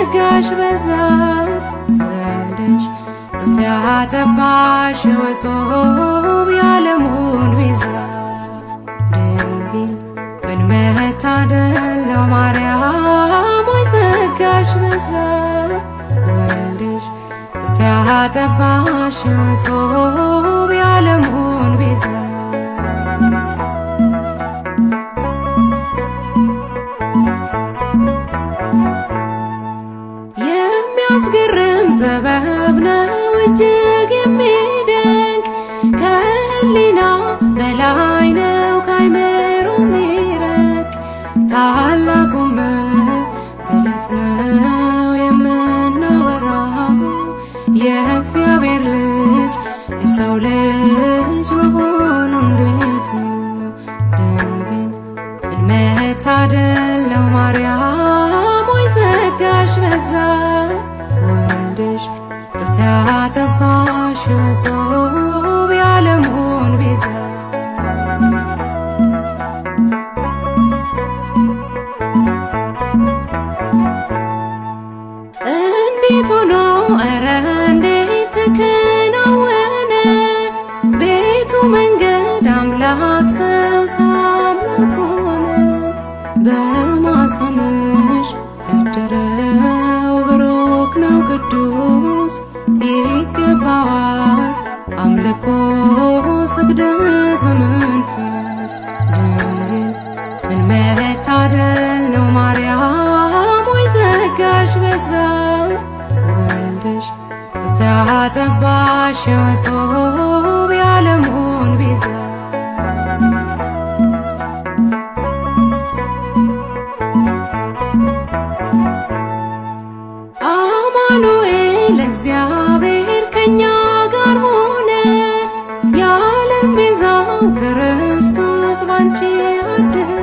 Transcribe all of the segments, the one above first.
ጸጋሽ በዛ ወልደሽ ጡት ያጠባሽ ወጾም ያለሙን ቤዛ ድንግል ምን መታደል ነው ማርያም ሆይ ጸጋሽ በዛ ወልደሽ ጡት ያጠባሽ ወጾም ያለሙን ቤዛ የሚያስገርም ጥበብ ነው እጅግ የሚደንቅ ከህሊና በላይ ነው ካይምሮ የሚረቅ ታላቁ መገለጥ ነው የምናወራው የእግዚአብሔር ልጅ የሰው ልጅ መሆኑ እንዴት ነው ድንግል ምን መታደል ነው ማርያም ሆይ ጸጋሽ በዛ ወልደሽ ጡት ያጠባሽ ወጾም ያለሙን ቤዛ እንዴት ሆኖ ኧረ እንዴት ተከናወነ ቤቱ መንገድ አምላክ ሰው ሳምላክ ሆነ በማሰንሽ ያደረው ብሩክ ነው ቅዱስ ይገባዋል አምልኮ ስግደት በመንፈስ ድንግል ምን መታደል ነው ማርያም ሆይ ጸጋሽ በዛ ወልደሽ ጡት ያጠባሽ ወጾም ያለሙን ቤዛ አማኑኤል እግዚአብሔር ከኛ ጋር ሆነ የዓለም ቤዛው ክርስቶስ ባንቺ አደረ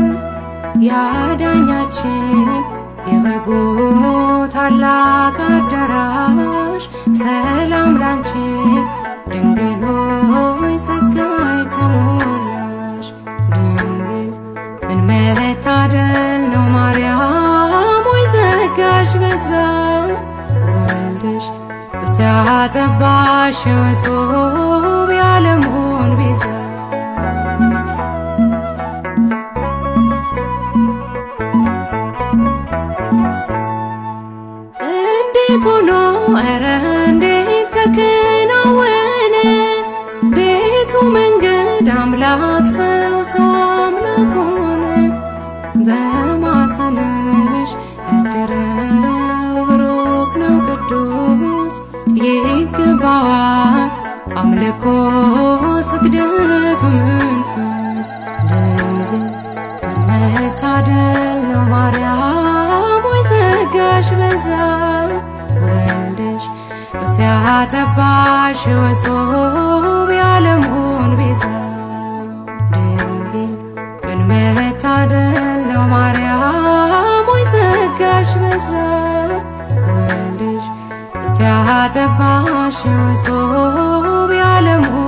ያዳኛችን የበጉ ታላቅ አዳራሽ ሰላም ላንቺ ድንግል ሆይ ጸጋ የተሞላሽ ድንግል ምን መታደል ነው ማርያም ሆይ ጸጋሽ በዛ ወልደሽ ጡት ያጠባሽ ወጾም ያለሙን ቤዛ እንዴት ሆኖ ኧረ እንዴት ተከናወነ ቤቱ መንገድ አምላክ ሰው ሰው አምላክ ሆነ በማሰነሽ ያደረው ብሩክ ነው ቅዱስ ይገባዋል አምልኮ ስግደት መንፈስ ድንግል መታደል ነው ማርያም ሆይ ጸጋሽ በዛ ወልደሽ ጡት ያጠባሽ ወጾም ያለሙን ቤዛ ድንግል ምን መታደል ነው ማርያም ሆይ ጸጋሽ በዛ ወልደሽ ጡት ያጠባሽ ወጾም ያለሙን